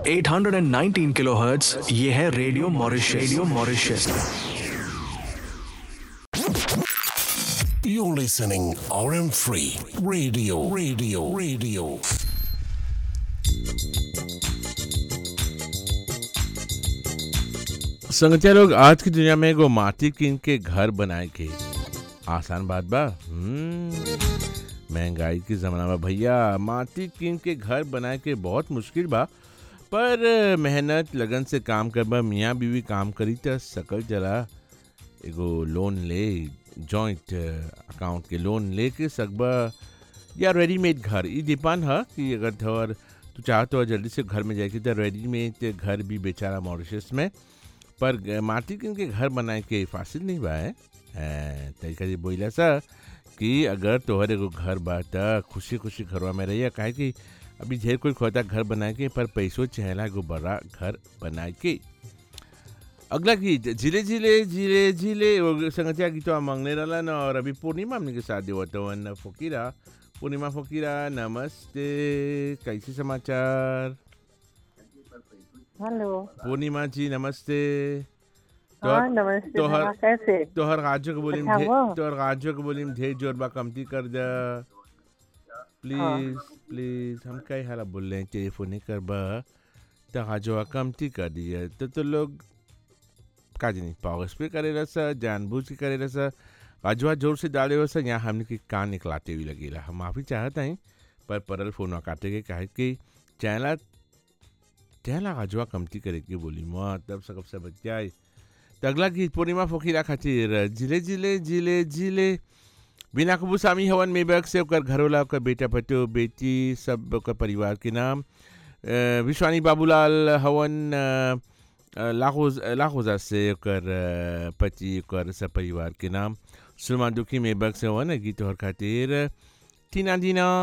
819 kilohertz ये है radio Mauritius radio Mauritius You're listening RM3 Radio Radio Radio संगतिया लोग आज की दुनिया में एगो माटी कीन के घर बनाए के आसान बात बा हम्म, महंगाई के जमाना में भैया माटी कीन के घर बनाए के बहुत मुश्किल बा पर मेहनत लगन से काम करबा मियाँ बीवी काम करी त सकल जरा एगो लोन ले जॉइंट अकाउंट के लोन ले के सकबा या रेडीमेड घर ई डिपेंड है कि अगर तोहर तू चाहत हो जल्दी से घर में जाए तो रेडीमेड घर भी बेचारा मॉरिशस में पर ग- माटी किन के घर बनाए के फासिल नहीं बा है तरीका जी बोला सा कि अगर तोहर एगो घर बा त खुशी खुशी घरवा में रहिए काहे कि अभी ढेर कोई खोता घर बनाए के पर पैसों चहला एगो बड़ा घर बनाए के अगला गीत झिले झिले झिले झिले वो संगतिया गीत मांगने रहला न और अभी पूर्णिमा हमने के साथ देवत वन फकीरा पूर्णिमा फकीरा नमस्ते कैसे समाचार हेलो पूर्णिमा जी नमस्ते हाँ नमस्ते तोहर- हाँ, कैसे तोहर राज्य के बोली अच्छा, वो? तोहर राज्य के बोली ढेर जोर बा कमती कर जा प्लीज प्लीज हम कई हाला बोल रहे हैं टेलीफोन नहीं कर बा तो राज्य कमती कर दिया तो तो लोग का जानी पावर्स पे करे रसा जानबूझ के करे रसा अजवा जोर से डाले वसा यहाँ हमने के कान निकलाते हुए लगेला हम माफी चाहते हैं पर परल फोन काटे के काहे कि चैनला चैनला अजवा कमती करे के बोली माँ तब सकब से बच जाए तो अगला गीत पूर्णिमा फोकीरा खातिर जिले जिले जिले जिले बिना कबू सामी हवन मेबक से ओकर घरोला ओकर बेटा पतो बेटी सब ओकर परिवार के नाम अ, विश्वानी बाबूलाल हवन अ, अ, लाखोज लाखोजा से ओकर अ, पति ओकर सब परिवार के नाम सुरमा दुखी मेबक से हवन गीत और खातिर टीना दीना